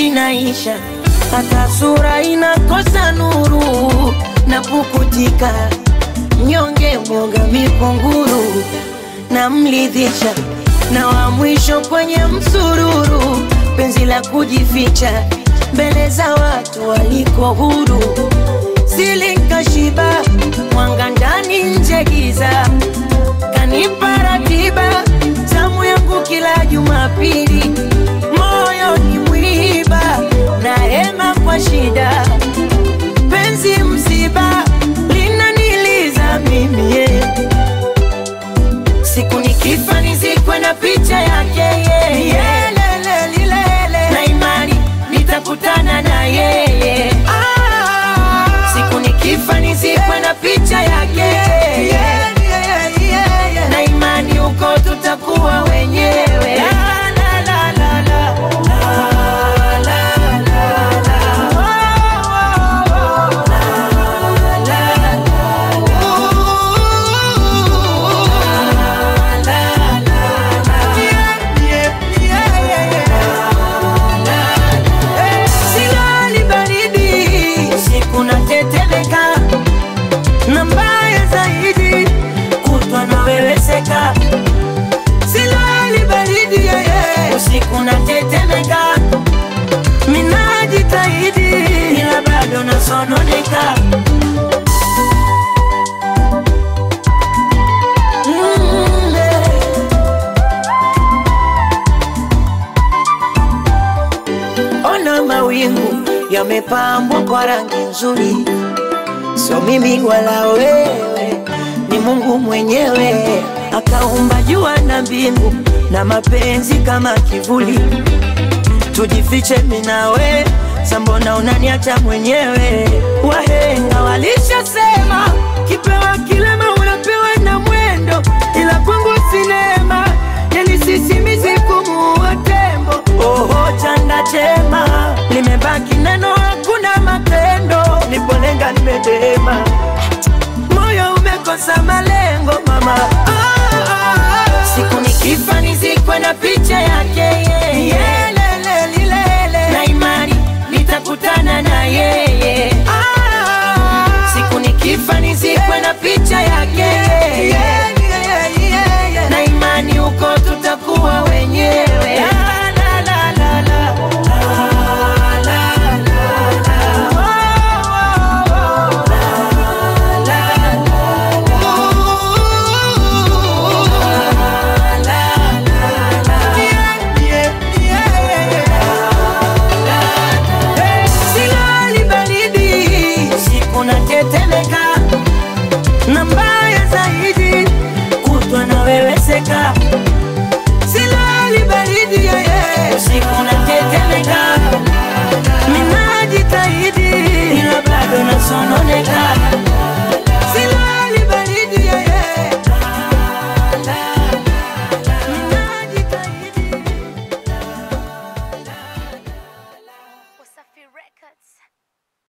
inaisha, hata sura inakosa nuru na pukutika, mnyonge mwoga mikunguru na mlidhisha, na wa mwisho kwenye msururu, penzi la kujificha mbele za watu waliko huru, silinkashiba mwanga ndani nje giza, kanipa ratiba zamu yangu kila Jumapili, moyo ni mwiba na hema kwa shida, penzi msiba linaniliza mimi yeah. Siku nikifa nizikwe na picha yake yeye yeah. Lele, lilele. na imani nitakutana na yeye ah. Siku nikifa nizikwe na picha yake yeah. na imani huko tutakuwa wenyewe la, la, la, la, la. La, la, la, la. Oh, oh, oh. La, la, la, Silali baridi, usiku natetemeka, na mbaya zaidi kutwa naweweseka. Silali baridi, yeye, usiku natetemeka, minajitahidi ila bado nasononeka. Mm, eh. Ona mawingu yamepambwa kwa rangi nzuri, sio mimi wala wewe, ni Mungu mwenyewe akaumba jua na mbingu na mapenzi kama kivuli. Tujifiche mimi na we, sambona unaniacha mwenyewe? Wahenga walishasema kipewa kilema unapewa na mwendo, ila kwangu sinema yani sisimizi kumuua tembo. Oho, chanda chema limebaki neno, hakuna matendo. Nipolenga nimedema, moyo umekosa malengo mama. Ah, ah, ah. Siku nikifa nizikwe na picha yake yeye, Yelele, lilele. na imani nitakutana na yeye. Ah, siku nikifa nizikwe na picha yake na imani huko tutakuwa wenyewe. La, la, la, la, la. La, la, la, la. Oh, oh, oh. La, la, la, la. La, la, la, la. Silali baridi, usiku natetemeka, na mbaya zaidi kutwa naweweseka silali baridi yeye, usiku natetemeka,